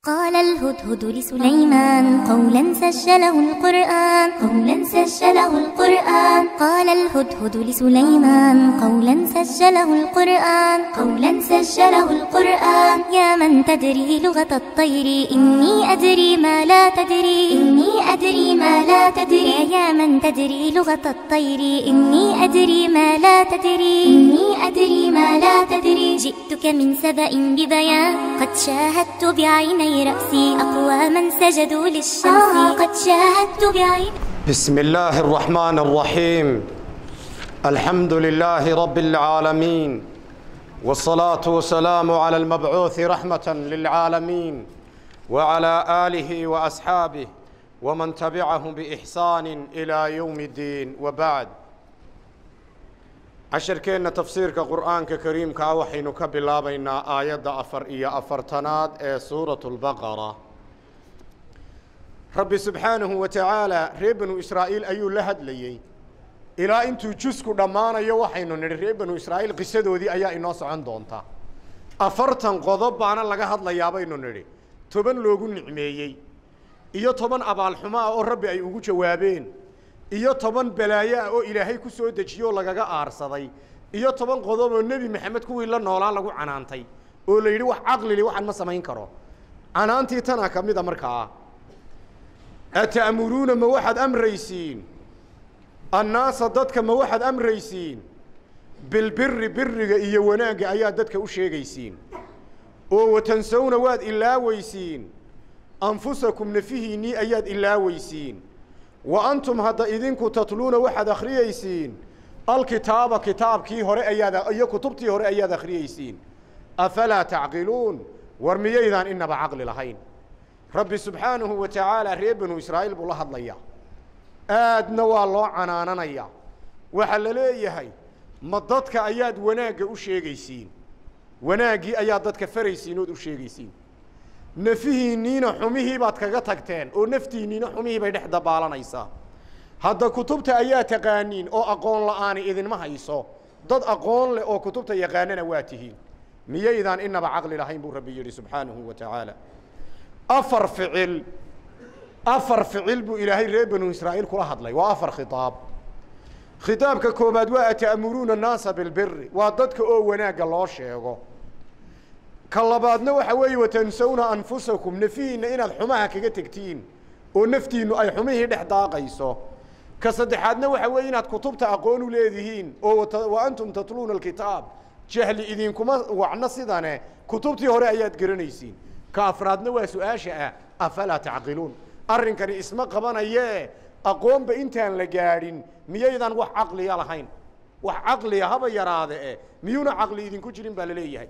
قال الهدهد لسليمان قولا سجله القرآن قولا سجله القرآن قال الهدهد لسليمان قولا سجله القرآن قولا سجله القرآن يا من تدري لغة الطير إني أدري ما لا تدري إني أدري ما لا تدري يا من تدري لغة الطير إني أدري ما لا تدري إني أدري ما لا تدري جئتك من سبأ ببيان قد شاهدت بعيني رأسي أقواما سجدوا للشمس قد شاهدت بعيني بسم الله الرحمن الرحيم الحمد لله رب العالمين والصلاة والسلام على المبعوث رحمة للعالمين وعلى آله وأصحابه ومن تبعهم بإحسان إلى يوم الدين وبعد casharkeenna tafsiirka qur'aanka kariimkaa waxaynu ka bilaabaynaa aayadda afar iyo afartanaad ee suuratu lbaqara rabbi subxaanahu wa tacaala reer banu israa'iil ayuu la hadlayey ilaa intuu jusku dhammaanayo waxaynu nidhi reer banu israa'iil qisadoodii ayaa inoo socon doonta afartan qodob baana laga hadlayaa baynu nidhi toban loogu nicmeeyey iyo toban abaalxumo ah oo rabbi ay ugu jawaabeen iyo toban balaayo ah oo ilaahay ku soo dejiyo oo lagaga aarsaday iyo toban qodob oo nebi maxamed kuwii la noolaa lagu canaantay oo la yidhi wax caqlili waxaan ma samayn karo canaantii tana ka mid a markaa ata'muruuna ma waxaad amraysiin annaasa dadka ma waxaad amraysiin bilbiri biriga iyo wanaagga ayaa dadka u sheegaysiin oo watansawna waad ilaaweysiin anfusakum nafihiinnii ayaad ilaaweysiin wa antum hadda idinku tatluuna waxaad akhriyeysiin alkitaaba kitaabkii hore ayaad iyo kutubtii hore ayaad akhriyeysiin afalaa tacqiluun war miyaydaan inaba caqli lahayn rabbi subxaanahu wa tacaala reer banu israa'iil buu la hadlayaa aadna waa loo canaananayaa waxaa la leeyahay ma dadka ayaad wanaagga u sheegaysiin wanaaggii ayaad dadka faraysiin ood u sheegaysiin nafihiinniina xumihii baad kaga tagteen oo naftiinniina xumihii bay dhex dabaalanaysaa hadda kutubta ayaa taqaaniin oo aqoon la'aani idinma hayso dad aqoon leh oo kutubta yaqaanana waa tihiin miyaydaan inaba caqli lahayn buu rabbi yidhi subxaanahu wa tacaala afar ficil afar ficil buu ilaahay reer banu israa'iil kula hadlay waa afar khitaab khitaabka koobaad waa ata'muruuna annaasa bilbiri waa dadka oo wanaagga loo sheego ka labaadna waxa weeye watansawna anfusakum nafihiinna inaad xumaha kaga tegtiin oo naftiinnu ay xumihii dhex daaqayso ka saddexaadna waxa weeye inaad kutubta aqoon u leedihiin oo wa antum tatluuna alkitaab jahli idinkuma wacno sidane kutubtii hore ayaad garanaysiin ka afraadna waa su-aasha ah afalaa tacqiluun arrinkani isma qabanayee aqoonba intaan la gaadhin miyaydaan wax caqliya lahayn wax caqliya haba yaraade e miyuuna caqli idinku jirin baa la leeyahay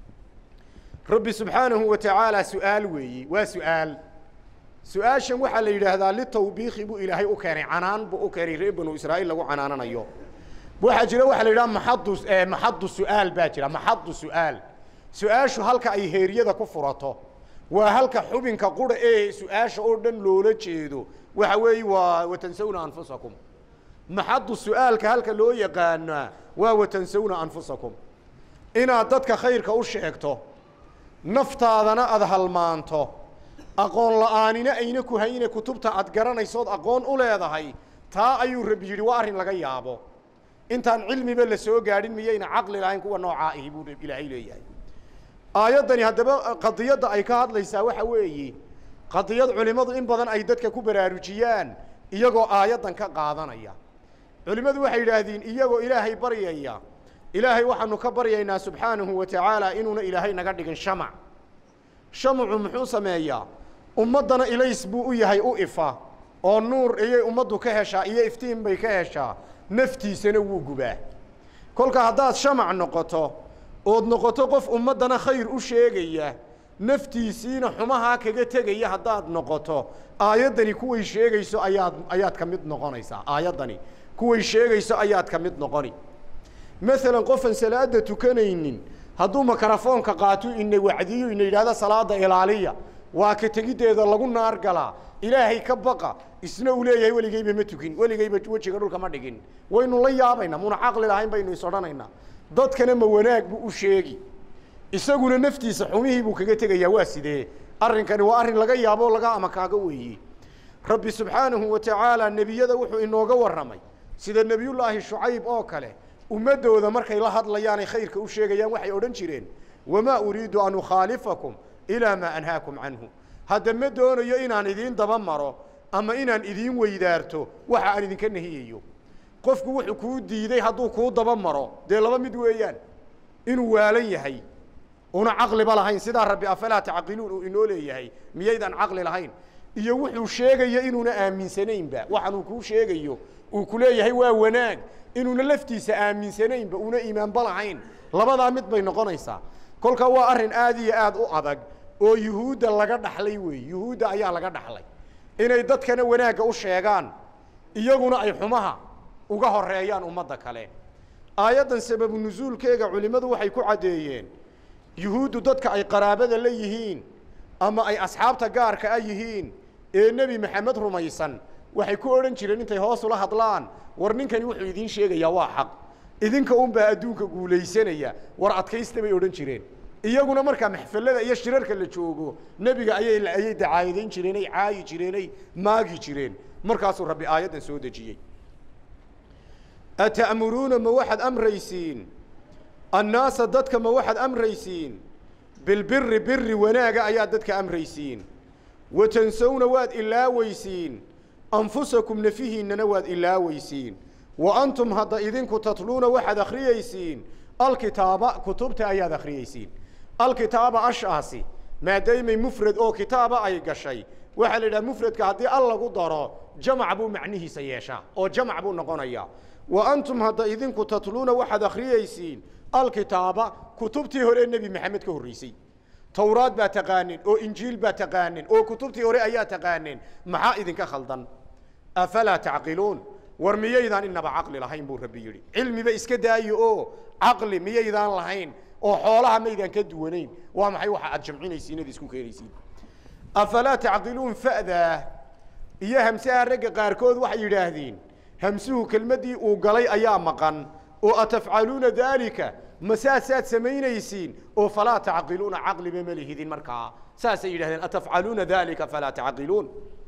rabbi subxaanahu wa tacaala su-aal weeyi waa su-aal su-aashan waxaa la yidhaahdaa litawbiikhi buu ilaahay u keenay canaan buu u keenay reer banu israa'iil lagu canaananayo waxaa jira waxaa la yidhaha maxadu maxadu su-aal baa jira maxadu su-aal su-aashu halka ay heeryada ku furato waa halka xubinka qura ee su-aasha oo dhan loola jeedo waxa weeye waa watansawna anfusakum maxadu su-aalka halka loo yaqaanaa waa watansawna anfusakum inaad dadka khayrka u sheegto naftaadana aada halmaanto aqoon la'aanina ayna ku hayne kutubta aad garanaysood aqoon u leedahay taa ayuu rabbi yidhi waa arrin laga yaabo intaan cilmiba la soo gaadhin miyayna caqli lahayn kuwa noocaa ahi buu ilaahay leeyahay aayaddani haddaba qadiyadda ay ka hadlaysaa waxa weeye qadiyad culimmadu in badan ay dadka ku baraarujiyaan iyagoo aayaddan ka qaadanaya culimmadu waxay yidhaahdeen iyagoo ilaahay baryaya ilaahay waxaanu ka baryaynaa subxaanahu wa tacaala inuuna ilaahay naga dhigin shamac shamacu muxuu sameeyaa ummaddana ilays buu u yahay u ifa oo nuur ayay ummaddu ka heshaa iyo iftiin bay ka heshaa naftiisana wuu gubaa kolka haddaad shamac noqoto ood noqoto qof ummaddana khayr u sheegaya naftiisiina xumahaa kaga tegaya haddaad noqoto aayaddani kuway sheegayso ayaad ayaad ka mid noqonaysaa aayaddani kuway sheegayso ayaad ka mid noqoni maalan qofan salaada tukanaynin hadduu makarafoonka qaato ina wacdiyo ina yidhahdo salaada ilaaliya waa ka tegiddeeda lagu naar galaa ilaahay ka baqa isna uu leeyahay weligeyba ma tukin weligeyba wejiga dhulka ma dhigin waynu la yaabaynaa muna caqli lahayn baynu is odhanaynaa dadkana ma wanaag buu u sheegi isaguna naftiisa xumihii buu kaga tegayaa waa sidee arrinkani waa arrin laga yaabo laga ama kaaga weeye rabbi subxaanahu wa tacaala nebiyada wuxuu inooga warramay sida nebiyullaahi shucayb oo kale ummaddooda markay la hadlayaanay khayrka u sheegayaan waxay odhan jireen wamaa uriidu an ukhaalifakum ilaa maa anhaakum canhu hadda ma doonayo inaan idiin daba maro ama inaan idiin weydaarto waxa aan idinka nahiyayo qofku wuxuu kuu diiday hadduu kuu daba maro dee laba mid weeyaan inuu waalan yahay una caqliba lahayn sidaa rabbi afalaa tacqiluun uu inoo leeyahay miyaydaan caqli lahayn iyo wuxuu sheegayo inuuna aaminsanaynba waxaanuu kuu sheegayo uu ku leeyahay waa wanaag inuuna laftiisa aaminsanaynba una iimaanba lahayn labadaa mid bay noqonaysaa kolkaa waa arrin aad iyo aad u adag oo yuhuudda laga dhaxlay weeye yuhuudda ayaa laga dhaxlay inay dadkana wanaagga u sheegaan iyaguna ay xumaha uga horeeyaan ummadda kale aayaddan sababu nusuulkeega culimmadu waxay ku caddeeyeen yuhuuddu dadka ay qaraabada la yihiin ama ay asxaabta gaarka a yihiin ee nebi maxamed rumaysan waxay ku odhan jireen intay hoos ula hadlaan war ninkani wuxuu idiin sheegayaa waa xaq idinka unbaa adduunka guulaysanaya war adkaysta bay odhan jireen iyaguna markaa maxfalada iyo shirarka la joogo nebiga ayay ayay dacaayadayn jireen ay caayi jireen ay maagi jireen markaasuu rabbi aayaddan soo dejiyey ata'muruuna ma waxaad amraysiin annaasa dadka ma waxaad amraysiin bilbiri biri wanaaga ayaad dadka amraysiin wa tansowna waad ilaaweysiin anfusakum nafihiinnana waad ilaaweysiin wa antum hadda idinku tatluuna waxaad akhriyeysiin alkitaaba kutubta ayaad akhriyeysiin alkitaaba ashaasi maadaymay mufrad oo kitaaba ay gashay waxaa la yidhaha mufradka haddii al lagu daro jamac buu macnihiisa yeeshaa oo jamac buu noqonayaa wa antum hadda idinku tatluuna waxaad akhriyeysiin alkitaaba kutubtii hore nebi maxamed ka horreysay towraad baa taqaanin oo injiil baa taqaanin oo kutubtii hore ayaa taqaanin maxaa idinka khaldan afalaa tacqiluun war miyaydaan inaba caqli lahayn buu rabbi yidhi cilmiba iska daayo oo caqli miyaydaan lahayn oo xoolaha maydaan ka duwanayn waa maxay waxa aad jamcinaysiin ad isku keenaysiin afalaa tacqiluun fa'daa iyo hamsaha ragga qaarkood waxay yidhaahdeen hamsuhu kelmaddii uu galay ayaa maqan oo atafcaluuna daalika ma saasaad samaynaysiin oo falaa tacqiluuna caqliba ma lihidin markaa saasay yidhahdeen atafcaluuna daalika falaa tacqiluun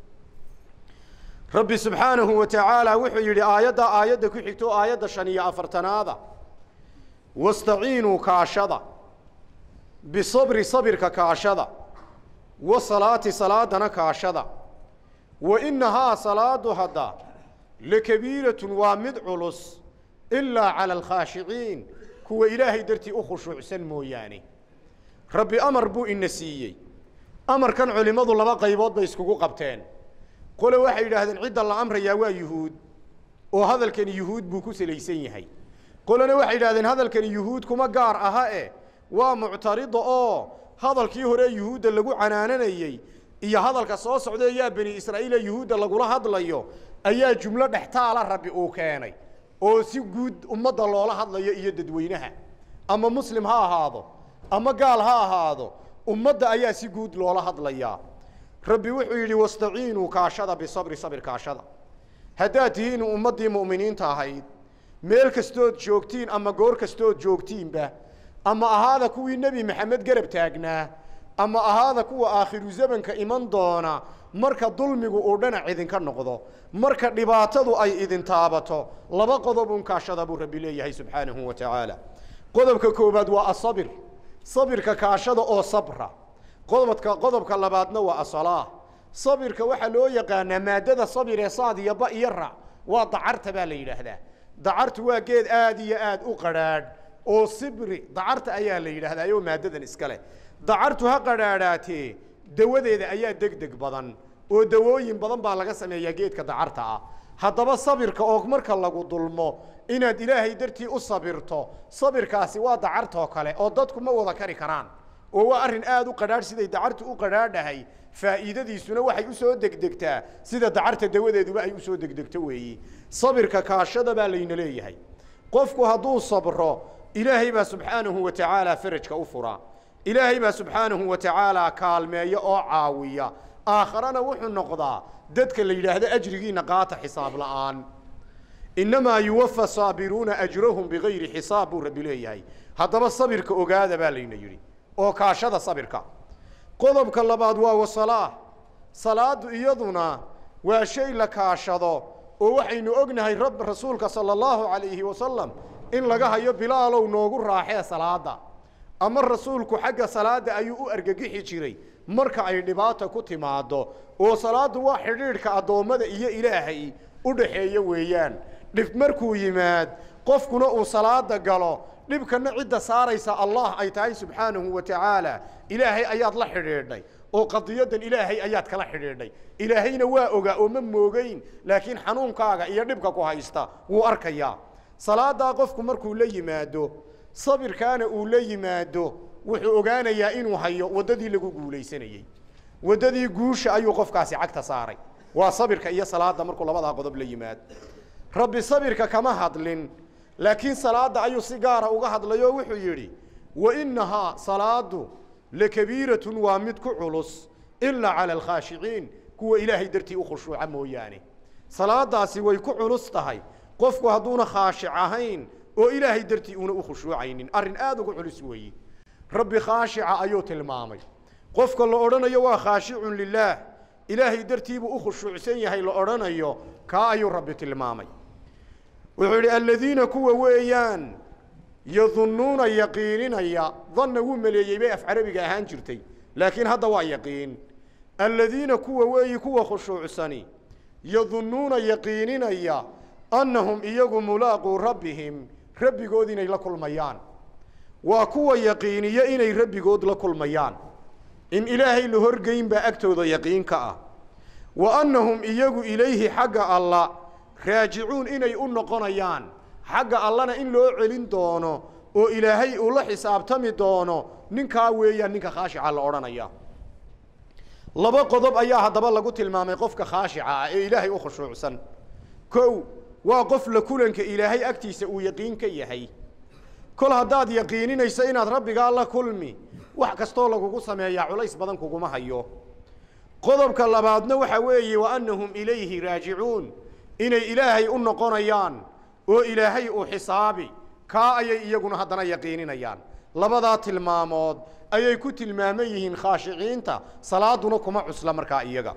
rabbi subxaanahu wa tacaala wuxuu yidhi aayaddaa aayadda ku xigto aayadda shan iyo afartanaada wastaciinuu kaashada bisabri sabirka kaashada wa salaati salaadana kaashada wa innahaa salaadu hadda lakabiiratun waa mid culus ilaa cala alkhaashiciin kuwa ilaahay dartii u khushuucsan mooyaane rabbi amar buu ina siiyey amarkan culimmadu laba qaybood bay iskugu qabteen qole waxay yidhaahdeen cidda la amrayaa waa yuhuud oo hadalkani yuhuud buu ku salaysan yahay qolena waxay yidhahdeen hadalkani yuhuud kuma gaar aha e waa muctarida oo hadalkii hore yuhuudda lagu canaananayey iyo hadalka soo socdae yaa bani israa'iila yuhuudda lagula hadlayo ayaa jumlo dhextaala rabbi uu keenay oo si guud ummadda loola hadlayo iyo dadweynaha ama muslim ha ahaado ama gaal ha ahaado ummadda ayaa si guud loola hadlayaa rabbi wuxuu yidhi wastaciinuu kaashada bisabri sabir kaashada haddaad tihiin ummaddii mu'miniinta ahayd meel kastood joogtiin ama goor kastood joogtiinba ama ahaada kuwii nebi maxamed garab taagnaa ama ahaada kuwa aakhiru zamanka iman doona marka dulmigu uu dhinac idinka noqdo marka dhibaatadu ay idin taabato laba qodobun kaashada buu rabbi leeyahay subxaanahu wa tacaala qodobka koowaad waa asabir sabirka kaashada oo sabra qodobka qodobka labaadna waa asalaa sabirka waxaa loo yaqaanaa maadada sabir ee saad iyo ba iyo rac waa dacarta baa la yidhaahdaa dacartu waa geed aad iyo aad u qadhaadh oo sibri dacarta ayaa la yidhaahdaa oo maadadan iska leh dacartu ha qadhaadhaatee dawadeeda ayaa deg deg badan oo dawooyin badan baa laga sameeyaa geedka dacarta ah haddaba sabirka oo marka lagu dulmo inaad ilaahay dartii u sabirto sabirkaasi waa dacartoo kale oo dadku ma wada kari karaan oo waa arrin aad u qadhaadh siday dacartu u qadhaadhahay faa'iidadiisuna waxay u soo degdegtaa sida dacarta dawadeeduba ay u soo degdegto weeyi sabirka kaashada baa layna leeyahay qofku hadduu sabro ilaahay baa subxaanahu wa tacaala farajka u furaa ilaahay baa subxaanahu wa tacaala kaalmeeya oo caawiya aakharana wuxuu noqdaa dadka la yidhaahdo ajrigiina qaata xisaab la'aan innamaa yuwafa saabiruuna ajrahum bigayri xisaab buu rabbi leeyahay haddaba sabirka ogaada baa layna yidhi oo kaashada sabirka qodobka labaad waa wasalaa salaadu iyaduna waa shay la kaashado oo waxaynu ognahay rab rasuulka sala allahu calayhi wasalam in laga hayo bilaalow noogu raaxee salaada ama rasuulku xagga salaadda ayuu u argagixi jiray marka ay dhibaata ku timaaddo oo salaaddu waa xidhiidhka addoommada iyo ilaahay u dhaxeeya weeyaan dhib markuu yimaad qofkuna uu salaada galo dhibkana cidda saaraysa allah ay tahay subxaanahu wa tacaala ilaahay ayaad la xidhiidhay oo qadiyadan ilaahay ayaad kala xidhiidhay ilaahayna waa ogaa oo ma moogeyn laakiin xanuunkaaga iyo dhibka ku haysta wuu arkayaa salaadaa qofku markuu la yimaado sabirkaana uu la yimaado wuxuu ogaanayaa inuu hayo waddadii lagu guulaysanayey waddadii guusha ayuu qofkaasi cagta saaray waa sabirka iyo salaada markuu labadaa qodob la yimaado rabbi sabirka kama hadlin laakiin salaadda ayuu si gaara uga hadlay oo wuxuu yidhi wa innahaa salaadu lakabiiratun waa mid ku culus ilaa cala alkhaashiciin kuwa ilaahay dartii u khushuuca mooyaane salaadaasi way ku culus tahay qofku hadduuna khaashic ahayn oo ilaahay dartii uuna u khushuucaynin arrin aada uga culus weeye rabbi khaashica ayuu tilmaamay qofka la odhanayo waa khaashicun lilaah ilaahay dartiibuu u khushuucsan yahay la odhanayo kaa ayuu rabbi tilmaamay wuxuu yidhi aladiina kuwa weeyaan yadunnuuna yaqiininaya danna wuu maleeyey bay af carabiga ahaan jirtay laakiin hadda waa yaqiin aladiina kuwa weeyi kuwa khushuucsani yadunnuuna yaqiininaya annahum iyagu mulaaquu rabbihim rabbigood inay la kulmayaan waa kuwa yaqiiniya inay rabbigood la kulmayaan in ilaahay la horgeyn baa agtooda yaqiin ka ah wa annahum iyagu ilayhi xagga alla raajicuun inay u noqonayaan xagga allana in loo celin doono oo ilaahay uu la xisaabtami doono ninkaa weeyaan ninka khaashica la odhanaya laba qodob ayaa haddaba lagu tilmaamay qofka khaashica ah ee ilaahay u khushuucsan kow waa qof la kulanka ilaahay agtiisa uu yaqiin ka yahay kol haddaad yaqiininayso inaad rabbigaa la kulmi wax kastoo lagugu sameeyaa culays badan kuguma hayo qodobka labaadna waxa weeye wa annahum ilayhi raajicuun inay ilaahay u noqonayaan oo ilaahay uu xisaabi kaa ayay iyaguna haddana yaqiininayaan labadaa tilmaamood ayay ku tilmaaman yihiin khaashiciinta salaaduna kuma cusla markaa iyaga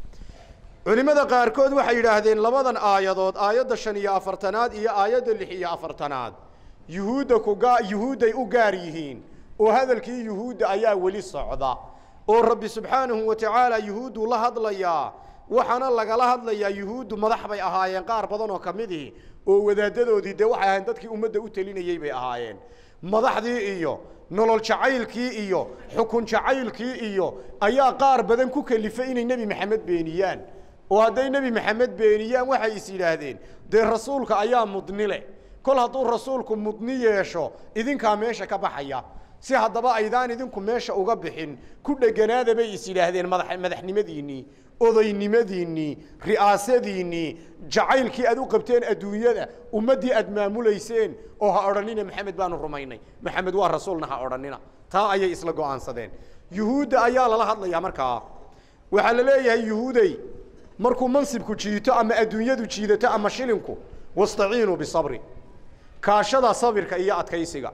culimmada qaarkood waxay yidhaahdeen labadan aayadood aayadda shan iyo afartanaad iyo aayadda lix iyo afartanaad yuhuudda kugaa yuhuudday u gaar yihiin oo hadalkii yuhuudda ayaa weli socda oo rabbi subxaanahu wa tacaala yuhuudduu la hadlayaa waxaana lagala hadlayaa yuhuuddu madax bay ahaayeen qaar badan oo ka midihi oo wadaaddadoodii dee waxay ahayn dadkii ummadda u telinayey bay ahaayeen madaxdii iyo nolol jacaylkii iyo xukun jacaylkii iyo ayaa qaar badan ku kelifay inay nebi maxamed beeniyaan oo hadday nebi maxamed beeniyaan waxay is yidhaahdeen dee rasuulka ayaa mudni leh kol hadduu rasuulku mudni yeesho idinkaa meesha ka baxaya si haddaba aydaan idinku meesha uga bixin ku dheganaada bay is yidhaahdeen madax madaxnimadiinnii odaynimadiinnii ri'aasadiinnii jacaylkii aad u qabteen adduunyada ummaddii aad maamulayseen oo ha odhanina maxamed baanu rumaynay maxamed waa rasuulna ha odhanina taa ayay isla go'aansadeen yuhuudda ayaa lala hadlayaa markaa waxaa la leeyahay yuhuudey markuu mansibku jiito ama adduunyadu jiidato ama shilinku wastaciinuu bisabri kaashada sabirka iyo adkaysiga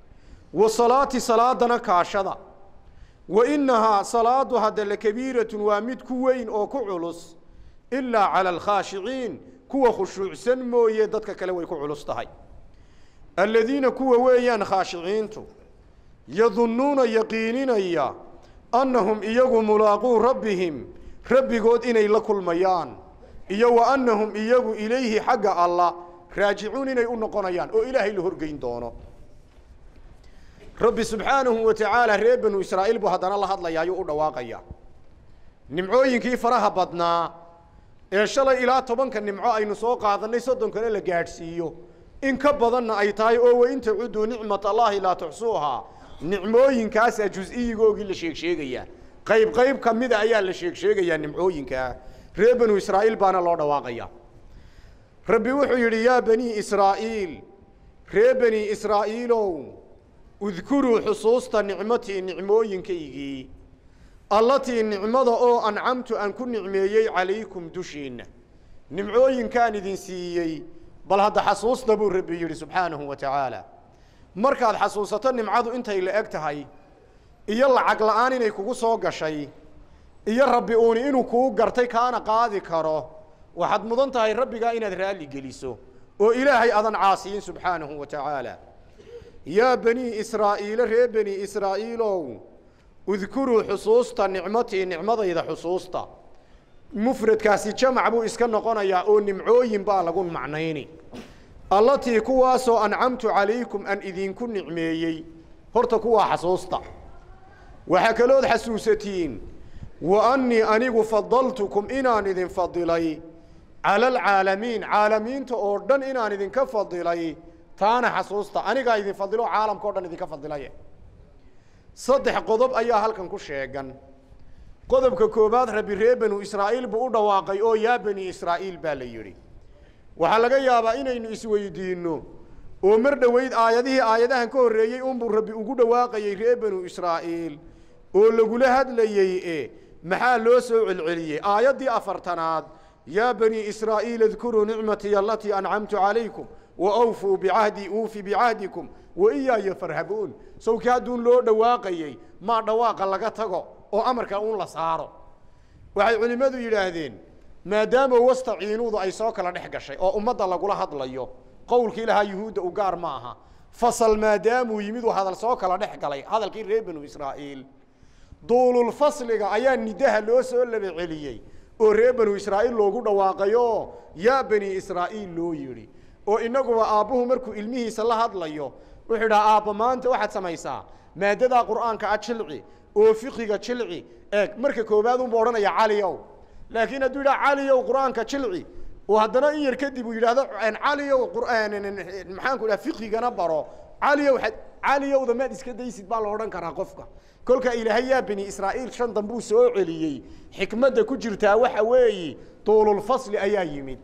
wa salaati salaadana kaashada wa innahaa salaadu hadda lakabiiratun waa mid ku weyn oo ku culus ilaa cala alkhaashiciin kuwa khushuucsan mooye dadka kale way ku culus tahay aladiina kuwa weeyaan khaashiciintu yadunnuuna yaqiininaya annahum iyagu mulaaquu rabbihim rabbigood inay la kulmayaan iyo wa annahum iyagu ilayhi xagga alla raajicuun inay u noqonayaan oo ilaahay la horgeyn doono rabbi subxaanahu wa tacaala reer banu israa'iil buu haddana la hadlaya ayuu u dhawaaqaya nimcooyinkii faraha badnaa ee shalay ilaa tobanka nimco aynu soo qaadannay soddonkana la gaadhsiiyo in ka badanna ay tahay oo wain tacudduu nicmat allaahi laa tuxsuuhaa nicmooyinkaasaa jus-iyigoogii la sheeg sheegayaa qayb qayb ka mida ayaa la sheeg sheegayaa nimcooyinkaa reer banu israa'iil baana loo dhawaaqaya rabbi wuxuu yidhi yaa banii israa'iil ree bani israa'iilow udkuruu xusuusta nicmatii nicmooyinkaygii allatii nicmada oo ancamtu aan ku nicmeeyey calaykum dushiinna nimcooyinkaan idin siiyey bal hadda xasuusta buu rabbi yidhi subxaanahu wa tacaala markaad xasuusato nimcadu intay la eg tahay iyo lacag la'aan inay kugu soo gashay iyo rabbi uuni inuu kuu gartay kaana qaadi karo waxaad mudan tahay rabbigaa inaad raalli geliso oo ilaahay adan caasiyin subxaanahu wa tacaala yaa banii israa'iile ree bani israa'iilow udkuruu xusuusta nicmatii nicmadayda xusuusta mufradkaasi jamac buu iska noqonayaa oo nimcooyin baa lagu macnayni allatii kuwaasoo ancamtu calaykum aan idinku nicmeeyey horta kuwaa xasuusta waxaa kalood xasuusatiin wa annii anigu fadaltukum inaan idin fadilay cala alcaalamiin caalamiinta oo dhan inaan idinka fadilay taana xasuusta anigaa idin fadilo caalamka o dhan idinka fadilaye saddex qodob ayaa halkan ku sheegan qodobka koowaad rabbi ree banu israa'iil buu u dhawaaqay oo yaa bani israa'iil baa la yidhi waxaa laga yaabaa inaynu isweydiinno oo mar dhoweyd aayadihii aayadahan ka horreeyey unbuu rabbi ugu dhawaaqayey ree banu israa'iil oo lagula hadlayey e maxaa loo soo celceliyey aayaddii afartanaad yaa banii israa'iil adkuruu nicmatii alatii ancamtu calaykum wa awfuu bicahdii uufi bicahdikum wa iyaaya farhabuun sawkii hadduun loo dhawaaqayey maa dhawaaqa laga tago oo amarka uun la saaro waxay culimmadu yidhaahdeen maadaama wastaciinuudu ay soo kala dhex gashay oo ummadda lagula hadlayo qowlkii lahaa yuhuudda u gaar ma aha fasal maadaamuu yimid uu hadal soo kala dhex galay hadalkii reer banu israa'iil duululfasliga ayaa nidaha loo soo laba celiyey oo reer banu israa'iil loogu dhawaaqayoo yaa bani israa'iil loo yidhi oo innaguba aabbuhu markuu ilmihiisa la hadlayo wuxuu idhaha aabba maanta waxaad samaysaa maaddadaa qur'aanka a jilci oo fiqiga jilci eeg marka koowaad unbu odhanaya caliow laakiin hadduu yidhaha caliow qur'aanka jilci oo haddana in yar kadib uu yidhaahdo caliow maxaanku idhaha fiqigana baro caliow caliyowda maad iska daysid baa la odhan karaa qofka kolka ilaahay yaa bani israa'iil shan dambuu soo celiyey xikmadda ku jirtaa waxa weeyi duululfasli ayaa yimid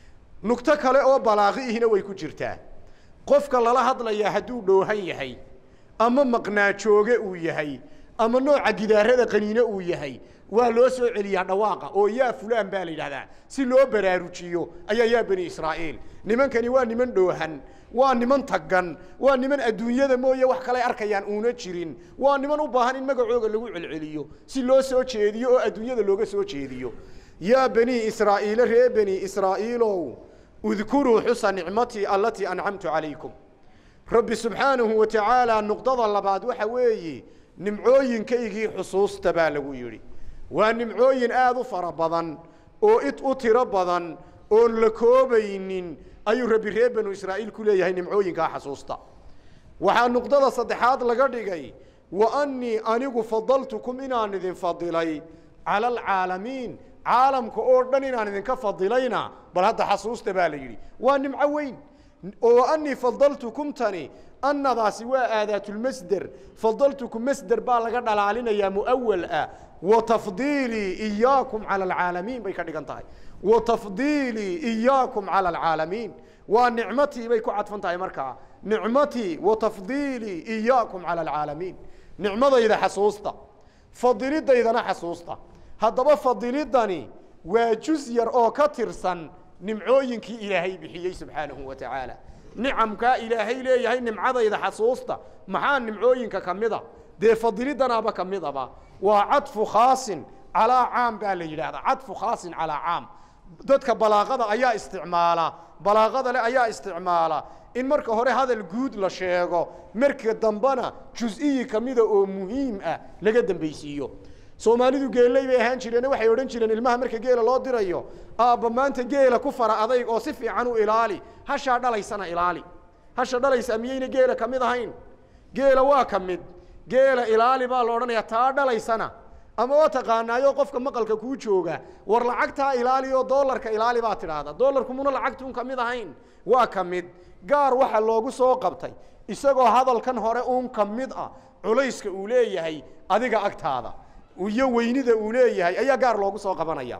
nugto kale oo balaaqi ihina way ku jirtaa qofka lala hadlayaa hadduu dhoohan yahay ama maqnaa jooge uu yahay ama nooca gidaarada qaniine uu yahay waa loo soo celiyaa dhawaaqa oo yaa fulaan baa la yidhahdaa si loo baraarujiyo ayaa yaa bani israa'iil nimankani waa niman dhoohan waa niman taggan waa niman adduunyada mooye wax kaley arkayaan uuna jirin waa niman u baahan in magacooga lagu celceliyo si loo soo jeediyo oo adduunyada looga soo jeediyo yaa banii israa'iile ree bani israa'iilow udkuruu xusa nicmatii allatii ancamtu calaykum rabbi subxaanahu wa tacaala nuqdada labaad waxa weeye nimcooyinkaygii xusuusta baa lagu yidhi waa nimcooyin aada u fara badan oo id u tiro badan oon la koobaynin ayuu rabbi reer banu israa'iil ku leeyahay nimcooyinkaa xasuusta waxaa nuqdada saddexaad laga dhigay wa annii anigu fadaltukum inaan idin fadilay cala alcaalamiin caalamka oo dhan inaan idinka fadilayna bal hadda xasuusta baa la yidhi waa nimco weyn oo wa annii fadaltukum tani annadaasi waa aadaatulmasder fadaltukum masder baa laga dhalaalinayaa mu'awal ah wa tafdiilii iyaakum cala alcaalamiin bay ka dhigan tahay wa tafdiilii iyaakum cala alcaalamiin waa nicmatii bay ku cadfan tahay markaa nicmatii wa tafdiilii iyaakum cala alcaalamiin nicmadayda xasuusta fadilidaydana xasuusta haddaba fadilidani waa jus yar oo ka tirsan nimcooyinkii ilaahay bixiyey subxaanahu wa tacaala nicamkaa ilaahay leeyahay nimcadayda xasuusta maxaa nimcooyinka ka mida dee fadilidanaaba ka midaba waa cadfu khaasin calaa caam baa la yidhahdaa cadfu khaasin calaa caam dadka balaaqada ayaa isticmaala balaaqada leh ayaa isticmaala in marka hore hadal guud la sheego marka dambena jus-iyi kamida oo muhiim ah laga dambaysiiyo soomaalidu geelley bay ahaan jireen waxay odhan jireen ilmaha marka geela loo dirayo aabba maanta geela ku fara adayg oo si fiican u ilaali hashaa dhalaysana ilaali hasha dhalaysa miyayna geela ka mid ahayn geela waa ka mid geela ilaali baa la odhanaya taa dhalaysana ama waa taqaanaayo qofka maqalka kuu jooga war lacagtaa ilaali oo doolarka ilaali baa tidhaahda doolarku muna lacagtuun ka mid ahayn waa ka mid gaar waxa loogu soo qabtay isagoo hadalkan hore uun ka mid ah culayska uu leeyahay adiga agtaada iyo weynida uu leeyahay ayaa gaar loogu soo qabanaya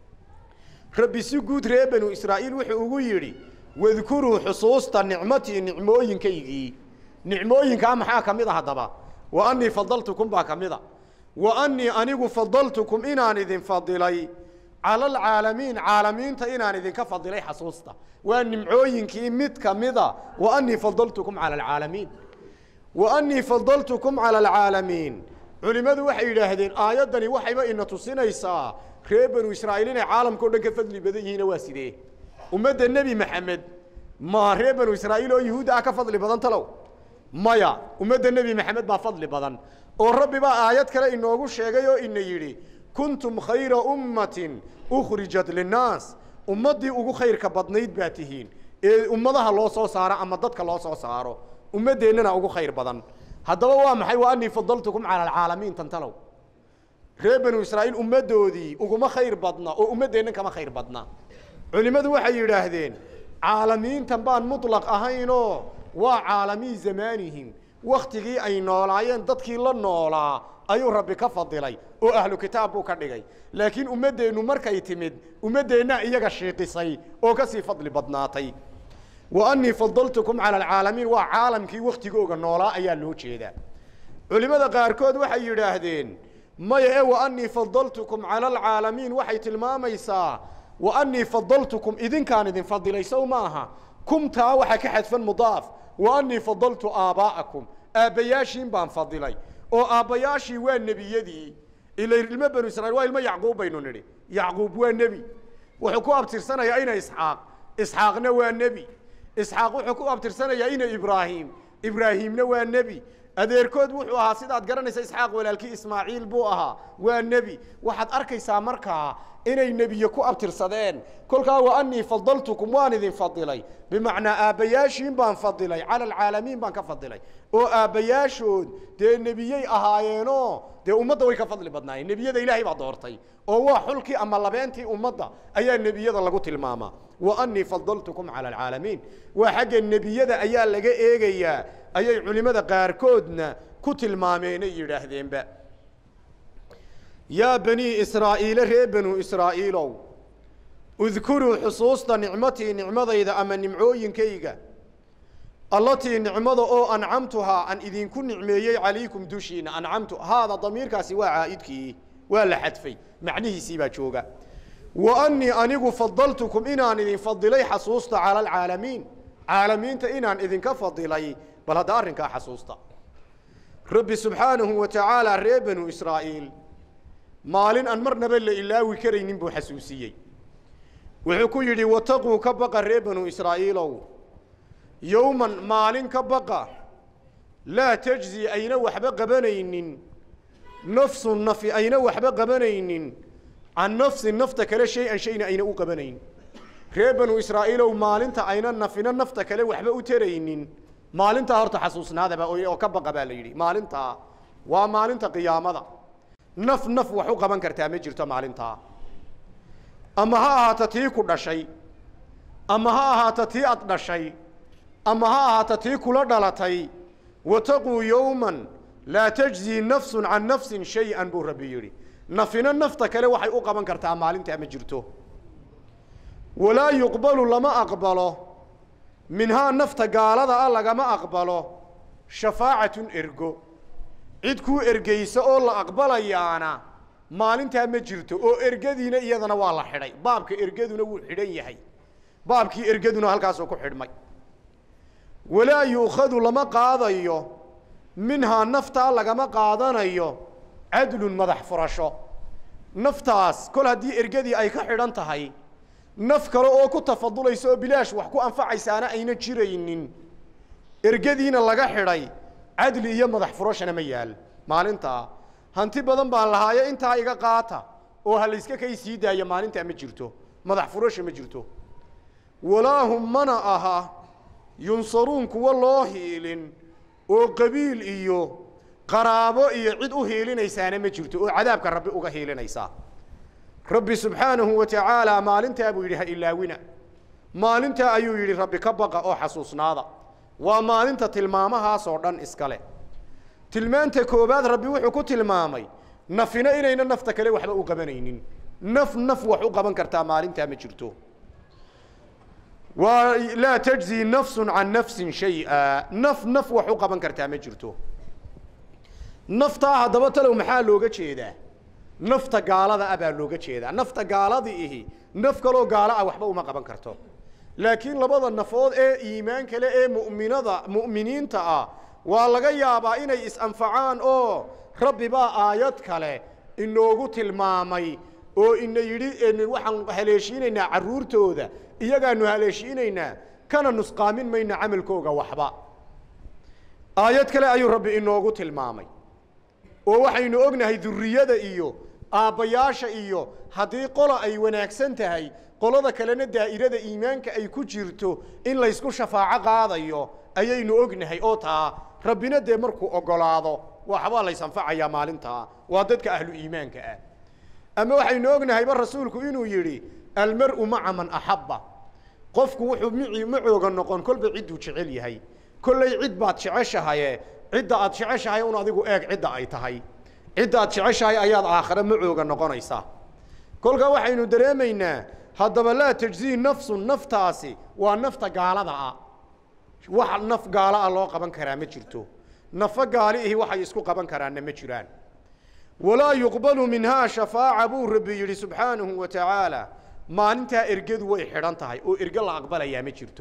rabbi si guud ree banu israa'iil wuxuu ugu yidhi wadkuruu xusuusta nicmatii nicmooyinkaygii nicmooyinkaa maxaa ka mid a haddaba wa annii fadaltukum baa ka mid a wa annii anigu fadaltukum inaan idin fadilay cala alcaalamiin caalamiinta inaan idinka fadilay xasuusta waa nimcooyinkii mid ka mida wa annii fadaltukum cala alcaalamiin wa annii fadaltukum cala alcaalamiin culimmadu waxay yidhaahdeen aayaddani waxayba ina tusinaysaa reer banu israa'iil inay caalamka o dhan ka fadli badan yihiina waa sidee ummadda nebi maxamed ma reer banu israa'iil oo yuhuudda ah ka fadli badan talow maya ummadda nebi maxamed baa fadli badan oo rabbi baa aayad kale inoogu sheegay oo ina yidhi kuntum khayra ummatin ukhrijat linnaas ummaddii ugu khayrka badnayd baa tihiin ee ummadaha loo soo saaro ama dadka loo soo saaro ummaddeennana ugu khayr badan haddaba waa maxay wa anii fadaltukum cala alcaalamiin tantalow reer banu israa'iil ummaddoodii uguma khayr badna oo ummaddeennan kama khayr badna culimmadu waxay yidhaahdeen caalamiintan baan mutlaq ahaynoo waa caalamii zamaanihim wakhtigii ay noolaayeen dadkii la noolaa ayuu rabbi ka fadilay oo ahlu kitaab buu ka dhigay laakiin ummaddeennu markay timid ummaddeennaa iyaga shiiqisay oo ka sii fadli badnaatay wa anii fadaltukum cala alcaalamiin waa caalamkii wakhtigooga noolaa ayaa loo jeedaa culimmada qaarkood waxay yidhaahdeen maya ee wa anii fadaltukum cala alcaalamiin waxay tilmaamaysaa wa anii fadaltukum idinkaan idin fadilay sow maaha kumtaa waxaa ka xadfan mudaaf wa anii fadaltu aabbaa'akum aabbayaashiin baan fadilay oo aabbayaashii waa nebiyadii ila ilmo banu israiil waa ilmo yacquub baynu nidhi yacquub waa nebi wuxuu ku abtirsanayaa ina isxaaq isxaaqna waa nebi isxaaq wuxuu ku abtirsanayaa ina ibraahim ibraahiimna waa nebi adeerkood wuxuu ahaa sidaad garanaysa isxaaq walaalkii ismaaciil buu ahaa waa nebi waxaad arkaysaa markaa inay nebiye ku abtirsadeen kolkaa wa anii fadaltukum waan idin fadilay bimacnaa aabbayaashiin baan fadilay cala alcaalamiin baan ka fadilay oo aabbayaashood dee nebiyey ahaayeenoo dee ummadda way ka fadli badnaayeen nebiyada ilaahay baa doortay oo waa xulkii ama labeentii ummadda ayaa nebiyada lagu tilmaamaa wa anii fadaltukum cala alcaalamiin waa xagga nebiyada ayaa laga eegayaa ayay culimmada qaarkoodna ku tilmaameenay yidhaahdeenba yaa banii israa'iile reer banuu israa'iilow udkuruu xusuusta nicmatii nicmadayda ama nimcooyinkayga allatii nicmada oo ancamtuhaa aan idinku nicmeeyey calaykum dushiina ancamtu haada damiirkaasi waa caa'idkii waa la xadfay macnihiisii baa jooga wa annii anigu fadaltukum inaan idin fadilay xasuusta cala alcaalamiin caalamiinta inaan idinka fadilay bal hadda arrinkaa xasuusta rabbi subxaanahu wa tacaala reer banuu israa'iil maalin aan marnaba la ilaawi karaynin buu xasuusiyey wuxuu ku yidhi wataquu ka baqa reer banuu israa'iilow yowman maalin ka baqa laa tajzi ayna waxba qabanaynin nafsu nafi ayna waxba qabanaynin can nafsi nafta kale shay-an shayna ayna u qabanayn reer banuu israa'iilow maalinta ayna nafina nafta kale waxba u taraynin maalintaa horta xasuusnaadaba oo ka baqa baa la yidhi maalintaa waa maalinta qiyaamada naf naf wax u qaban kartaa ma jirto maalintaa ama ha ahaato tii ku dhashay ama ha ahaato tii ad dhashay ama ha ahaato tii kula dhalatay wataquu yowman laa tajzii nafsun can nafsin shay-an buu rabbi yidhi nafina nafta kale waxay u qaban kartaa maalintaa ma jirto walaa yuqbalu lama aqbalo minhaa nafta gaalada ah lagama aqbalo shafaacatun ergo cid kuu ergeysa oo la aqbalayaana maalintaa ma jirto oo ergadiina iyadana waa la xidhay baabka ergaduna wuu xidhan yahay baabkii ergaduna halkaasuu ku xidhmay walaa yuukhadu lama qaadayo minhaa naftaa lagama qaadanayo cadlun madax furasho naftaas kol haddii ergadii ay ka xidhan tahay naf kale oo ku tafadulaysa oo bilaash wax ku anfacaysaana ayna jiraynin ergadiina laga xidhay cadli iyo madax furashana ma yaal maalintaa hanti badan baan lahaayo intaa iga qaata oo ha layska kay sii daaya maalintaa ma jirto madax furasha ma jirto walaahum mana aha yunsaruun kuwa loo hiilin oo qabiil iyo qaraabo iyo cid u hiilinaysaana ma jirto oo cadaabka rabbi uga hiilinaysaa rabbi subxaanahu wa tacaala maalintaa buu yidhi ha ilaawina maalintaa ayuu yidhi rabbi ka baqa oo xasuusnaada waa maalinta tilmaamahaasoo dhan iskale tilmaanta koobaad rabbi wuxuu ku tilmaamay nafina inayna nafta kale waxba u qabanaynin naf naf wax u qaban kartaa maalintaa ma jirto waa laa tajzi nafsu can nafsin shay-a naf naf wax u qaban kartaa ma jirto naftaa haddaba talow maxaa looga jeedaa nafta gaalada ah baa looga jeedaa nafta gaaladi ihi naf kaloo gaalo ah waxba uma qaban karto laakiin labada nafood ee iimaan kale ee mu'minada mu'miniinta ah waa laga yaabaa inay is-anfacaan oo rabbi baa aayad kale inoogu tilmaamay oo ina yidhi waxaan haleeshiinaynaa carruurtooda iyagaanu haleeshiinaynaa kana nusqaamin mayna camalkooga waxba aayad kale ayuu rabbi inoogu tilmaamay oo waxaynu ognahay durriyada iyo aabbayaasha iyo haddii qola ay wanaagsan tahay qolada kalena daa'irada iimaanka ay ku jirto in laysku shafaaco qaadayo ayaynu ognahay oo taa rabbina dee markuu oggolaado waxbaa laysanfacayaa maalintaa waa dadka ahlu iimaanka ah ama waxaynu ognahayba rasuulku inuu yidhi almar'u maca man axabba qofku wuxuu mici macooga noqon kolba cidduu jecel yahay kollay cid baad jeceshahaye cidda aad jeceshahay un adigu eeg cidda ay tahay cidda aad jeceshahay ayaad aakhare macooga noqonaysaa kolkaa waxaynu dareemaynaa haddaba laa tajzii nafsun naftaasi waa nafta gaalada ah wax naf gaala ah loo qaban karaa ma jirto nafo gaali ihi waxay isku qaban karaanna ma jiraan walaa yuqbalu minhaa shafaaca buu rabbi yidhi subxaanahu wa tacaala maalintaa ergadu way xidhan tahay oo erge la aqbalayaa ma jirto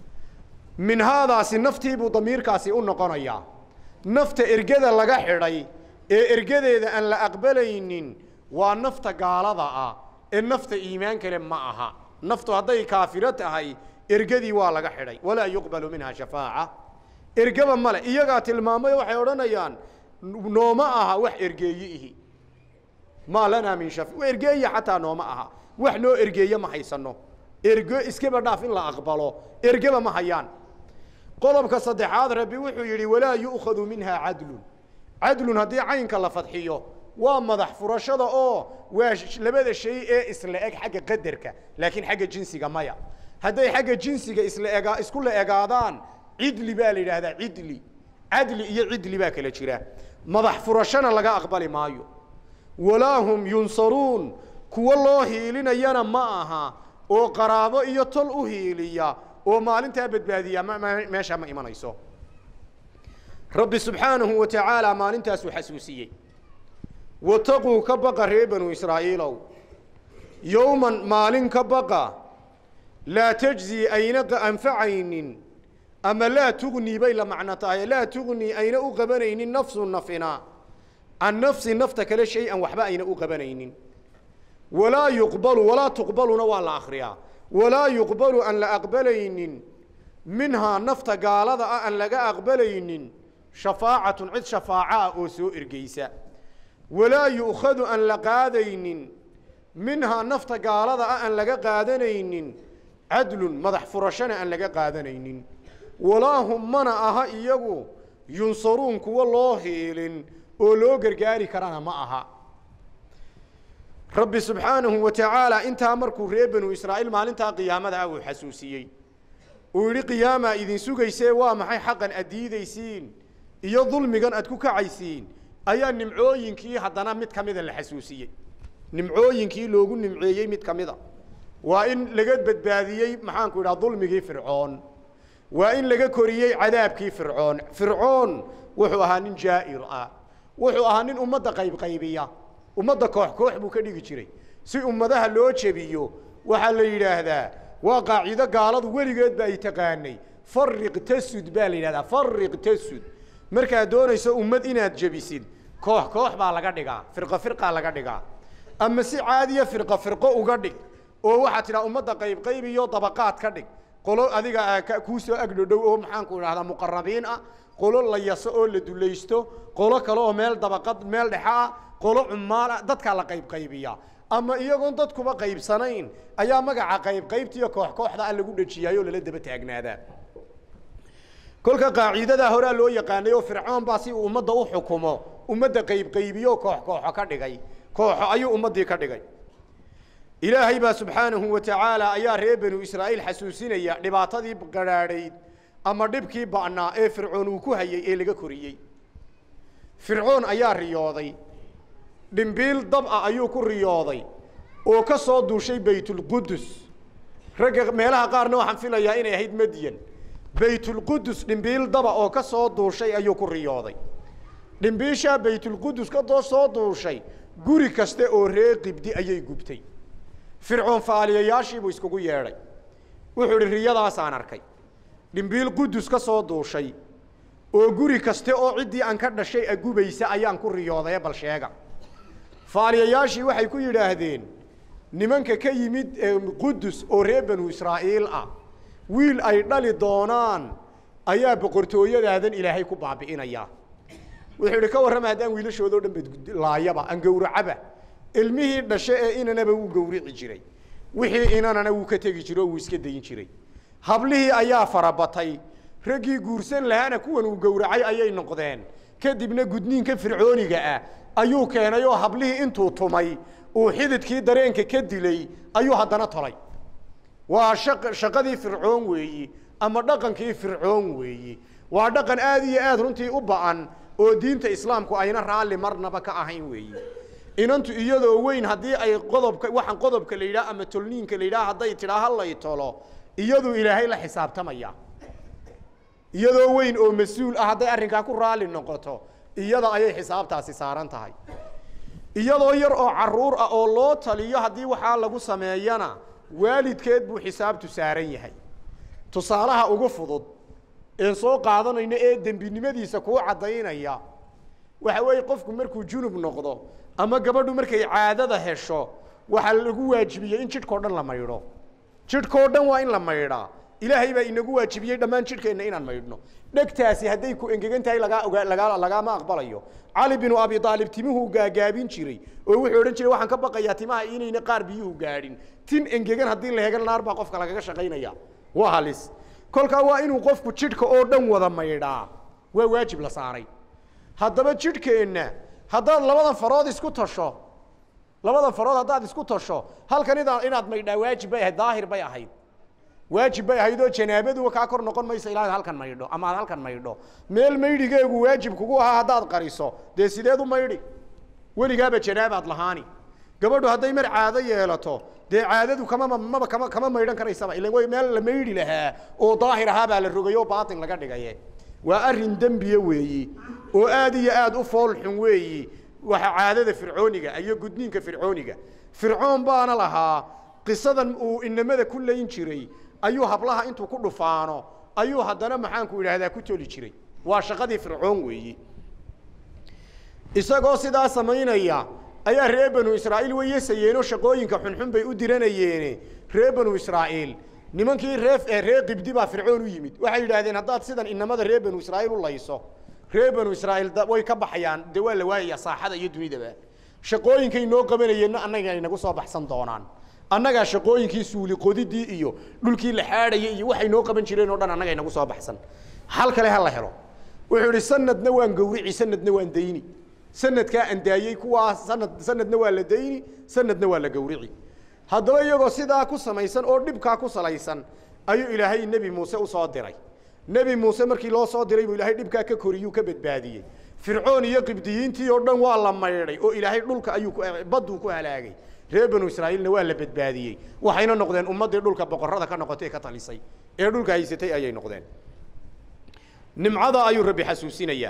minhaadaasi naftiibuu damiirkaasi u noqonayaa nafta ergada laga xidhay ee ergadeeda aan la aqbalaynin waa nafta gaalada ah ee nafta iimaan kale ma aha naftu hadday kaafiro tahay ergadii waa laga xidhay walaa yuqbalu minha shafaaca ergaba male iyagaa tilmaamay waxay odhanayaan nooma aha wax ergeeye ihi maa lanaa min shafi ergeeye xataa nooma aha wax noo ergeeye ma haysano ergo iskaba dhaaf in la aqbalo ergeba ma hayaan qodobka saddexaad rabbi wuxuu yidhi walaa yu'khadu minha cadlun cadlun haddii caynka la fadxiyo waa madax furashada oo waa labada shay ee isla eg xagga qadarka laakiin xagga jinsiga maya hadday xagga jinsiga isla ega isku la egaadaan cidli baa la yidhaahdaa cidli cadli iyo cidli baa kala jira madax furashana laga aqbali maayo walaa hum yunsaruun kuwo loo hiilinayana ma aha oo qaraabo iyo tol u hiiliya oo maalintaa badbaadiya meesha ma imanayso rabbi subxaanahu wa tacaala maalintaasuu xasuusiyey wataquu ka baqa reer banu israa'iilow yowman maalin ka baqa laa tajzii ayna anfacaynin ama laa tugnii bay la macno tahay laa tugnii ayna u qabanaynin nafsu nafina can nafsi nafta kale shay-an waxba ayna u qabanaynin walaa yuqbalu walaa tuqbaluna waa la akhriyaa walaa yuqbalu aan la aqbalaynin minhaa nafta gaalada ah aan laga aqbalaynin shafaacatun cid shafaaco ah oo soo ergeysa walaa yu'khadu aan la qaadaynin minhaa nafta gaalada ah aan laga qaadanaynin cadlun madax furashana aan laga qaadanaynin walaa hum mana aha iyagu yunsaruun kuwa loo hiilin oo loo gargaari karana ma aha rabbi subxaanahu wa tacaala intaa markuu reer banu israa'iil maalintaa qiyaamada ah uu xasuusiyey uu yidhi qiyaamaa idin sugaysee waa maxay xaqan aad diidaysiin iyo dulmigan aad ku kacaysiin ayaa nimcooyinkii haddana mid ka mida la xasuusiyey nimcooyinkii loogu nimceeyey mid ka mida waa in laga badbaadiyey maxaanku idhaha dulmigii fircoon waa in laga koriyey cadaabkii fircoon fircoon wuxuu ahaa nin jaa'ir ah wuxuu ahaa nin ummadda qaybqaybiya ummadda koox koox buu ka dhigi jiray si ummadaha loo jebiyo waxaa la yidhaahdaa waa qaacido gaaladu weligeed ba ay taqaanay fariq tasud baa la yidhahdaa fariq tasud markaad doonayso ummad inaad jebisid koox koox baa laga dhigaa firqo firqaa laga dhigaa ama si caadiya firqo firqo uga dhig oo waxaad tidhaha ummadda qaybqayb iyo dabaqaad ka dhig qolo adiga kuu soo agdhodhow oo maxaanku idhahdaa muqarabiin ah qolo la yaso oo la dulaysto qolo kale oo meel dabaqad meel dhexe ah qolo cumaal ah dadkaa la qaybqaybiya ama iyagoon dadkuba qaybsanayn ayaa magaca qaybqaybtiiyo koox kooxda ah lagu dhejiyaayo lala daba taagnaadaa kolka qaaciidadaa horaa loo yaqaanay oo fircoon baa si uu ummadda u xukumo ummadda qaybqaybiyo koox kooxo ka dhigay kooxo ayuu ummaddii ka dhigay ilaahay baa subxaanahu wa tacaala ayaa reer banu israa'iil xasuusinaya dhibaatadii gadhaadhayd ama dhibkii ba'naa ee fircoon uu ku hayey ee laga koriyey fircoon ayaa riyooday dhimbiil dab ah ayuu ku riyooday oo ka soo duushay baytulqudus ragga meelaha qaarna waxaan filayaa inay ahayd madyan baytulqudus dhimbiil daba oo ka soo duushay ayuu ku riyooday dhimbiishaa baytulqudus ka doo soo duushay guri kaste oo ree qibdi ayay gubtay fircoon faaliyayaashiibuu iskugu yeedhay wuxuu idhi riyadaasaan arkay dhimbiil qudus ka soo duushay oo guri kaste oo ciddii aan ka dhashay agubaysa ayaan ku riyoodaye bal sheega faaliyayaashii waxay ku yidhaahdeen nimanka ka yimid qudus oo reer banu israa'iil ah wiil ay dhali doonaan ayaa boqortooyadaadan ilaahay ku baabi'inayaa wuxuu yidhi ka warrama haddaan wiilashoodao dhan badlaayaba aan gowracaba ilmihii dhashe ee inanaba wuu gowrici jiray wixii inanana wuu ka tegi jiray oo wuu iska dayin jiray hablihii ayaa farabatay raggii guursan lahaana kuwan uu gowracay ayay noqdeen kadibna gudniinka fircooniga ah ayuu keenay oo hablihii intuu tumay uu xididkii dareenka ka dilay ayuu haddana tolay waa shaq shaqadii fircoon weeyi ama dhaqankii fircoon weeyi waa dhaqan aad iyo aad runtii u ba'an oo diinta islaamku ayna raalli marnaba ka ahayn weeyi inantu iyadoo weyn haddii ay qodobka waxaan qodobka la yidhaha ama tolniinka la yidhaha hadday tidhaa halay tolo iyaduu ilaahay la xisaabtamaya iyadoo weyn oo mas-uul ah hadday arrinkaa ku raalli noqoto iyada ayay xisaabtaasi saaran tahay iyadoo yar oo carruur ah oo loo taliyo haddii waxaa lagu sameeyana waalidkeed buu xisaabtu saaran yahay tusaalaha ugu fudud een soo qaadanayno ee dembinimadiisa kuu caddaynaya waxa weeye qofku markuu junub noqdo ama gabadhu markay caadada hesho waxaa lagu waajibiyey in jidhkao dhan la maydho jidhkao dhan waa in la maydhaa ilaahay baa inagu waajibiyey dhammaan jidhkeenna inaan maydhno dhegtaasi hadday ku engegan tahay lagaa ogaa lagaa lagaama aqbalayo cali binu abi aalib timuhuu gaagaabin jiray oo wuxuu odhan jiray waxaan ka baqayaa timaha inayna qaar biyuhu gaadhin tin engegan haddii la hegan naar baa qofka lagaga shaqaynaya waa halis kolkaa waa inuu qofku jidhka oo dhan wada maydhaa waa waajib la saaray haddaba jidhkeenna haddaad labada farood isku tasho labada farood haddaad isku tasho halkan idaa inaad maydhaa waajib bay ahayd daahir bay ahayd waajib bay ahayd oo janaabadu kaa kor noqon maysa ilaa halkan maydho ama aad halkan maydho meel maydhigeegu waajib kugu ahaa haddaad qariso dee sideed u maydhi weligaaba janaabaad lahaani gabadhu hadday mar caado yeelato dee caadadu kama maba kama kama maydhan karaysaba ilan way meel la maydhi lahaa oo daahir ahaa baa la rogay oo baatin laga dhigaye waa arrin dembiye weeyi oo aad iyo aad u fool xun weeyi waxa caadada fircooniga iyo gudniinka fircooniga fircoon baana lahaa qisadan uu inamada ku layn jiray ayuu hablaha intuu ku dhufaano ayuu haddana maxaanku idhaahdaa ku toli jiray waa shaqadii fircoon weeyi isagoo sidaa samaynaya ayaa reer banu israa'iil way yesayeenoo shaqooyinka xunxun bay u diranayeene reer banu israa'iil nimankii ree reer qibdi baa fircoon u yimid waxay yidhaahdeen haddaad sidan inamada reer banu israa'iil u layso reer banu israa'iil way ka baxayaan dee waa la waayayaa saaxada iyo dunidaba shaqooyinkay noo qabanayeenna annaga inagu soo baxsan doonaan annagaa shaqooyinkii suuli qodidii iyo dhulkii la xaadhayay iyo waxay noo qaban jireen oo dhan annaga inagu soo baxsan hal kale ha la helo wuxuu idhi sanadna waan gawrici sanadna waan dayni sanadkaa andaayey kuwaa sanad sanadna waa la dayni sanadna waa la gawrici haddaba iyagoo sidaa ku samaysan oo dhibkaa ku salaysan ayuu ilaahay nebi muuse u soo diray nebi muuse markii loo soo diray buu ilaahay dhibkaa ka koriyuu ka badbaadiyey fircoon iyo qibdiyiintii oo dhan waa la maydhay oo ilaahay dhulka ayuu badduu ku halaagay reer banu israa'iilna waa la badbaadiyey waxayna noqdeen ummaddii dhulka boqorrada ka noqotay ee ka talisay ee dhulka haysatay ayay noqdeen nimcada ayuu rabbi xasuusinayaa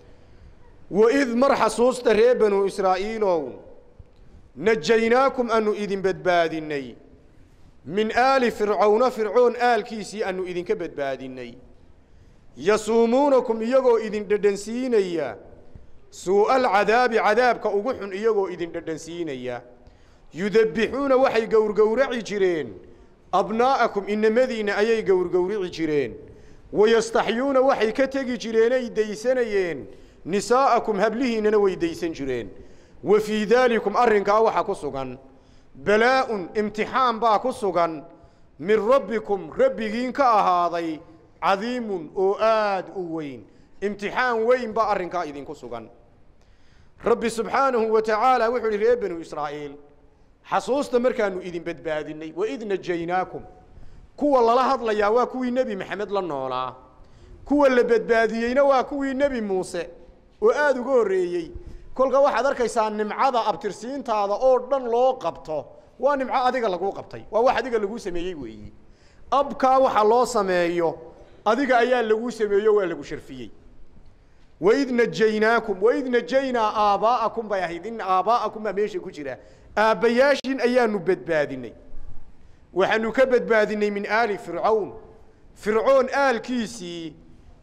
waid mar xasuusta reer banu israa'iilow najaynaakum aanu idin badbaadinay min aali fircawna fircoon aalkiisii aanu idinka badbaadinay yasuumuunakum iyagoo idin dhedhansiinaya suu'a alcadaabi cadaabka ugu xun iyagoo idin dhedhansiinaya yudabbixuuna waxay gowrgowraci jireen abnaa'akum inamadiinna ayay gowrgowrici jireen wayastaxyuuna waxay ka tegi jireenay daysanayeen nisaa'akum hablihiinnana way daysan jireen wa fii daalikum arrinkaa waxaa ku sugan balaa'un imtixaan baa ku sugan min rabbikum rabbigiin ka ahaaday cadiimun oo aad u weyn imtixaan weyn baa arrinkaa idinku sugan rabbi subxaanahu wa tacaala wuxuu ihi reer banu israa'iil xasuusta markaanu idin badbaadinay waid najaynaakum kuwa lala hadlayaa waa kuwii nebi maxamed la noolaa kuwa la badbaadiyeyna waa kuwii nebi muuse oo aada uga horreeyey kolka waxaad arkaysaa nimcada abtirsiintaada oo dhan loo qabto waa nimco adiga laguu qabtay waa wax adiga laguu sameeyey weeyi abkaa waxa loo sameeyo adiga ayaa laguu sameeyo waa lagu sharfiyey waid najaynaakum waid najaynaa aabbaa'akum bay ahayd in aabbaa'akum baa meesha ku jira aabbayaashin ayaanu badbaadinay waxaanu ka badbaadinay min aali fircawn fircoon aalkiisii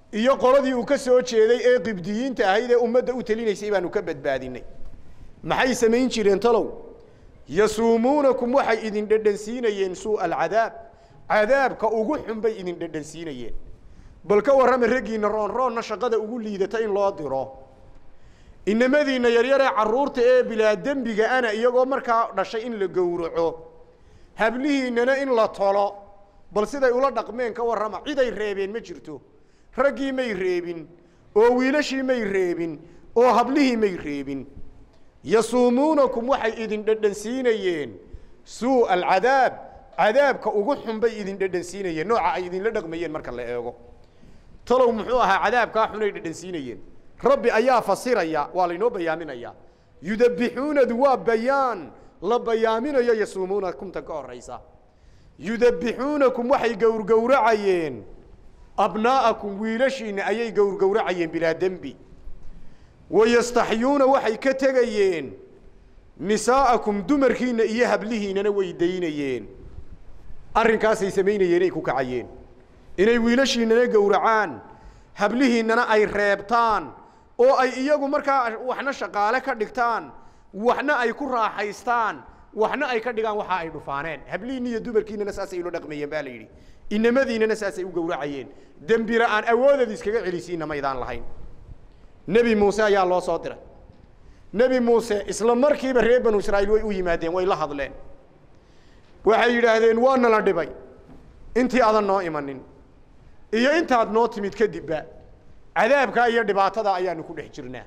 iyo qoladii uu ka soo jeeday ee qibdiyiinta ahayd ee ummadda u telinaysay baanu ka badbaadinay maxay samayn jireen talow yasuumuunakum waxay idin dhedhansiinayeen suu'a alcadaab cadaabka ugu xun bay idin dhedhansiinayeen bal ka warrama raggiinna roonroonna shaqada ugu liidata in loo diro inamadiinna yaryaree carruurta ee bilaa dembiga ana iyagoo markaa dhashay in la gowraco hablihiinnana in la tolo bal siday ula dhaqmeen ka warrama ciday reebeen ma jirto raggii may reebin oo wiilashii may reebin oo hablihii may reebin yasuumuunakum waxay idin dhedhansiinayeen suu'a alcadaab cadaabka ugu xun bay idin dhedhansiinayeen nooca ay idinla dhaqmayeen marka la eego talow muxuu ahaa cadaabkaa xunay dhedhansiinayeen rabbi ayaa fasiraya waa laynoo bayaaminaya yudabbixuunadu waa bayaan la bayaaminayo yasuumuunakumta ka horaysa yudabbixuunakum waxay gowrgowracayeen abnaa'akum wiilashiinna ayay gowrgowracayeen bilaa dembi wayastaxyuuna waxay ka tegayeen nisaa'akum dumarkiinna iyo hablihiinnana way daynayeen arrinkaasay samaynayeen ay ku kacayeen inay wiilashiinnana gowracaan hablihiinnana ay reebtaan oo ay iyagu markaa waxna shaqaale ka dhigtaan waxna ay ku raaxaystaan waxna ay ka dhigaan waxa ay dhufaaneen hablihiinna iyo dumarkiinnana saasay ula dhaqmayeen baa la yidhi inamadiinnana saasay u gowracayeen dembi la-aan awoodad iskaga celisiinna maydaan lahayn nebi muuse ayaa loo soo diray nebi muuse isla markiiba reer banu israa'iil way u yimaadeen way la hadleen waxay yidhaahdeen waa nala dhibay intii adan noo imanin iyo intaad noo timid kadibba cadaabkaa iyo dhibaatada ayaanu ku dhex jirnaa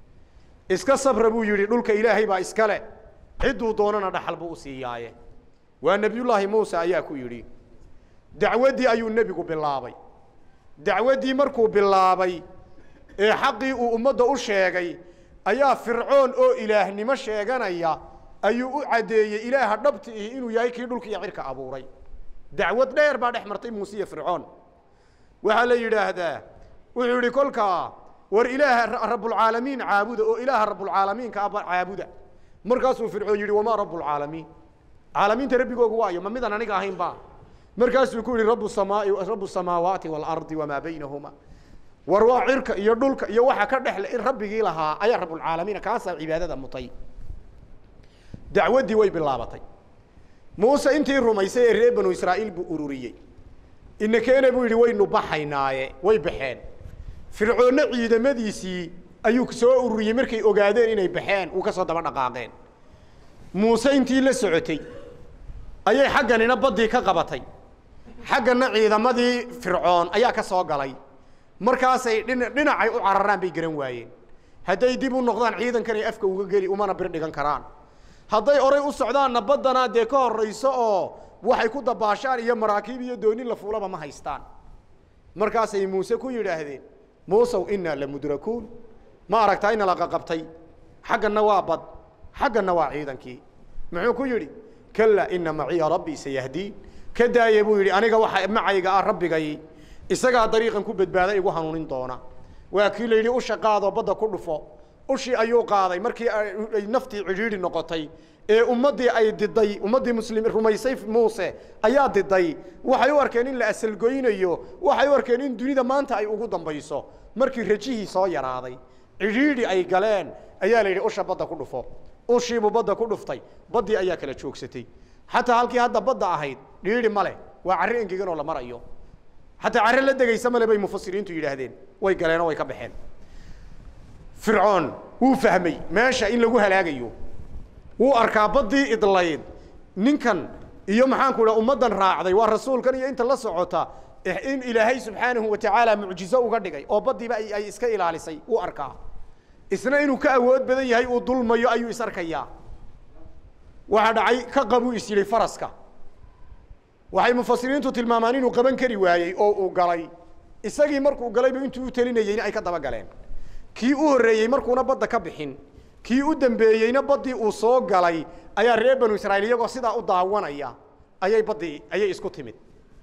iska sabra buu yidhi dhulka ilaahay baa iskale cidduu doonana dhaxal buu u siiyaaye waa nebiyullaahi muuse ayaa ku yidhi dacwaddii ayuu nebigu bilaabay dacwaddii markuu bilaabay ee xaqii uu ummadda u sheegay ayaa fircoon oo ilaahnimo sheeganaya ayuu u caddeeyey ilaaha dhabti ihi inuu yahay kii dhulka iyo cirka abuuray dacwad dheer baa dhex martay muuse iyo fircoon waxaa la yidhaahdaa wuxuu yidhi kolkaa war ilaaha rabbulcaalamiin caabuda oo ilaaha rabbulcaalamiinka aba caabuda markaasuu fircoon yidhi wamaa rabbulcaalamiin caalamiinta rabbigoogu waayo ma midaan aniga ahayn ba markaasuu ku yihi rabu samaai rabu samaawaati waalardi wamaa baynahuma war waa cirka iyo dhulka iyo waxa ka dhexle in rabbigii lahaa ayaa rabbulcaalamiina kaasaa cibaadada mutay dacwaddii way bilaabatay muuse intii rumaysay ee reer banu israa'iil buu ururiyey inakeena buu yidhi waynu baxaynaaye way baxeen fircoonna ciidamadiisii ayuu soo ururiyey markay ogaadeen inay baxeen uu ka soo daba dhaqaaqeen muuse intii la socotay ayay xagganina baddii ka qabatay xagganna ciidamadii fircoon ayaa ka soo galay markaasay dhin dhinacay u cararaan bay garan waayeen hadday dib u noqdaan ciidankan ay afka uga geli umana bir dhigan karaan hadday oray u socdaanna baddanaa dee ka horrayso oo waxay ku dabaashaan iyo maraakiib iyo doonin la fuulaba ma haystaan markaasay muuse ku yidhaahdeen muusow innaa la mudrakuun ma aragtaa ina la qaqabtay xagganna waa bad xagganna waa ciidankii muxuu ku yidhi kala ina maciya rabbii sayahdiin ka daaya buu yidhi aniga waxa macayga ah rabbigay isagaa dariiqan ku badbaada igu hanuunin doona waa kii la yidhi usha qaadoo badda ku dhufo ushii ayuu qaaday markii ay naftii cidhiidhi noqotay ee ummaddii ay diday ummaddii muslim rumaysay muuse ayaa diday waxay u arkeen in la asalgoynayo waxay u arkeen in dunida maanta ay ugu dambayso markii rajihii soo yaraaday cidhiidhi ay galeen ayaa la yidhi usha badda ku dhufo ushiibuu badda ku dhuftay baddii ayaa kala joogsatay xataa halkii hadda badda ahayd dhiidhi ma leh waa carri engegan oo la marayo xataa carre la degaysa male bay mufasiriintu yidhaahdeen way galeenoo way ka baxeen fircoon wuu fahmay meesha in lagu halaagayo wuu arkaa baddii idlayd ninkan iyo maxaanku dha ummaddan raacday waa rasuulkan iyo inta la socota in ilaahay subxaanahu wa tacaala mucjizo uga dhigay oo baddiiba ay iska ilaalisay wuu arkaa isna inuu ka awood badan yahay uu dulmayo ayuu is arkayaa waxaa dhacay ka qabuu is yidhi faraska waxay mufasiriintu tilmaamaan inuu qaban kari waayey oo uu galay isagii markuu galayba intuu u telinayeyna ay ka daba galeen kii u horreeyey markuuna badda ka bixin kii u dambeeyeyna baddii uu soo galay ayaa reer banu israa'iil iyagoo sidaa u daawanaya ayay baddii ayay isku timid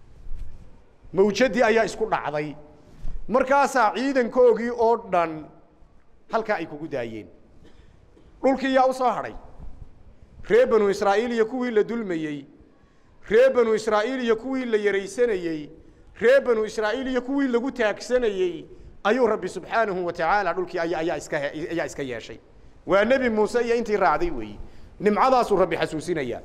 mawjadii ayaa isku dhacday markaasaa ciidankoogii oo dhan halkaa ay kugu daayeen dhulkii yaa u soo hadhay reer banu israa'iil iyo kuwii la dulmayey reer banu israa'iil iyo kuwii la yaraysanayey reer banu israa'iil iyo kuwii lagu taagsanayey ayuu rabbi subxaanahu wa tacaala dhulkii ayaa iska ayaa iska yeeshay waa nebi muuse iyo intii raacday weeyi nimcadaasuu rabbi xasuusinayaa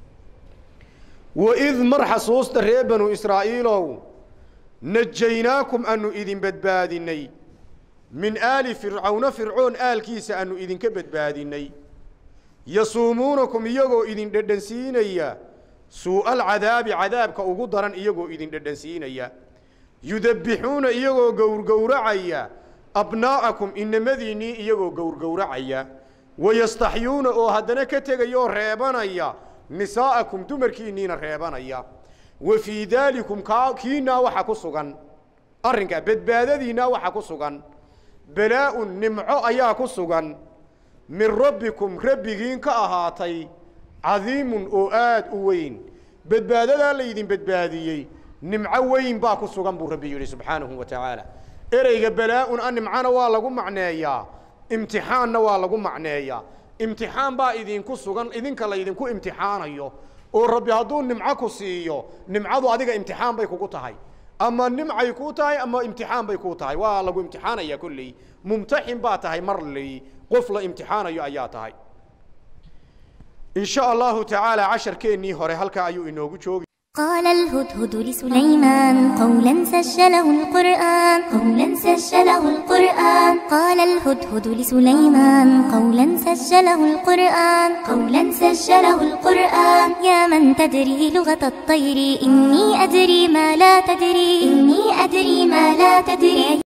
waid mar xasuusta reer banu israa'iilow najaynaakum aanu idin badbaadinay min aali fircawna fircoon aalkiisa aanu idinka badbaadinay yasuumuunakum iyagoo idin dhedhansiinaya suu'a alcadaabi cadaabka ugu daran iyagoo idin dhedhansiinaya yudabbixuuna iyagoo gowrgowracaya abnaa'akum inamadiinnii iyagoo gowrgowracaya wayastaxyuuna oo haddana ka tegaya oo reebanaya nisaa'akum dumarkiinniina reebanaya wa fii daalikum kaa kiinaa waxa ku sugan arrinkaa badbaadadiinnaa waxa ku sugan balaa'un nimco ayaa ku sugan min rabbikum rabbigiin ka ahaatay cadiimun oo aad u weyn badbaadadaa laydin badbaadiyey nimco weyn baa ku sugan buu rabbi yidhi subxaanahu wa tacaala ereyga balaa-un a nimcana waa lagu macneeyaa imtixaanna waa lagu macneeyaa imtixaan baa idinku sugan idinka laydinku imtixaanayo oo rabbi hadduu nimco ku siiyo nimcadu adiga imtixaan bay kugu tahay ama nimcay kuu tahay ama imtixaan bay kuu tahay waa lagu imtixaanaya kolley mumtaxin baa tahay mar ley qof la imtixaanayo ayaa tahay in sha allahu tacaala casharkeennii hore halkaa ayuu inoogu joogi قال الهدهد لسليمان قولا سجله القرآن قولا سجله القرآن قال الهدهد لسليمان قولا سجله القرآن قولا سجله القرآن يا من تدري لغة الطير إني أدري ما لا تدري إني أدري ما لا تدري